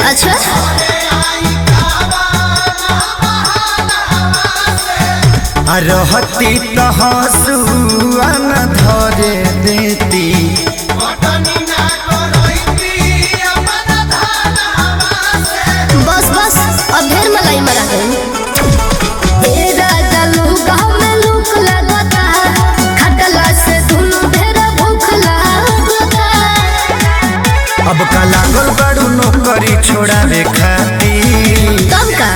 अच्छा आ रहती तो हंसुआ न धरे देती बस बस अब ढेर मलाई मरा गई ए राजा लूका में लूक लगता खटला से दुनु ढेर भूख लगता अब का लागल बड़ू नौकरी छोड़ावे खातिर कब का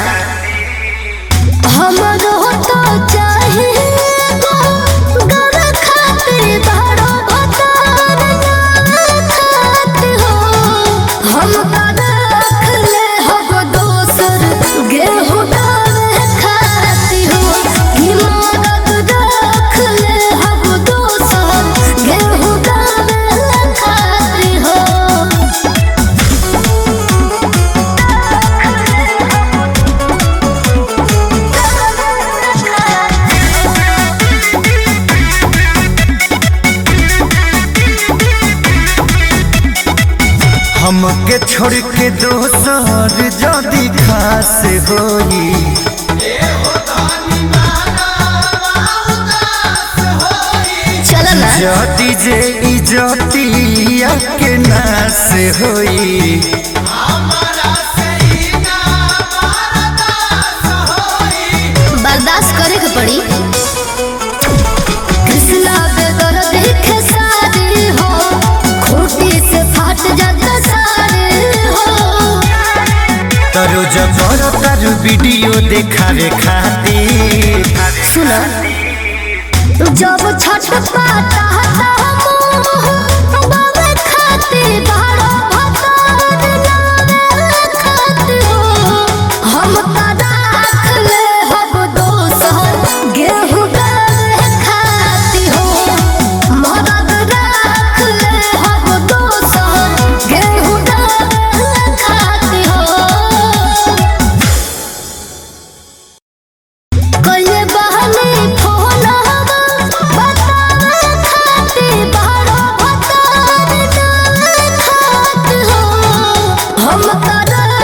हमरो तो चाहिए गो गर खातिर बड़ो भतार खात हो हम का रख ले हो दोसर गेहूं डाले खाती हो कि मदद रख ले हो दोसर गेहूं डाले खाती हो हमके छोड़ के दोसर जदी खास होई चल ना जदी जे इजतिया के नास होई बर्दाश्त करे के पड़ी कृष्णा बेदर देखे सारे हो खूटी से फाट जाता सारे हो तरो जबर तारू वीडियो देखावे खातिर सुना जब छठ पाता हता मोह बाबे खाते बारो भतार नावे खाते हो हम का राख ले हब दोसर गेहूं डाले खाती हो मदद राख ले हब दोसर गेहूं डाले खाती हो कइले बहने फोन हवा बतावे खाते बारो भतार डाले खात हो हम का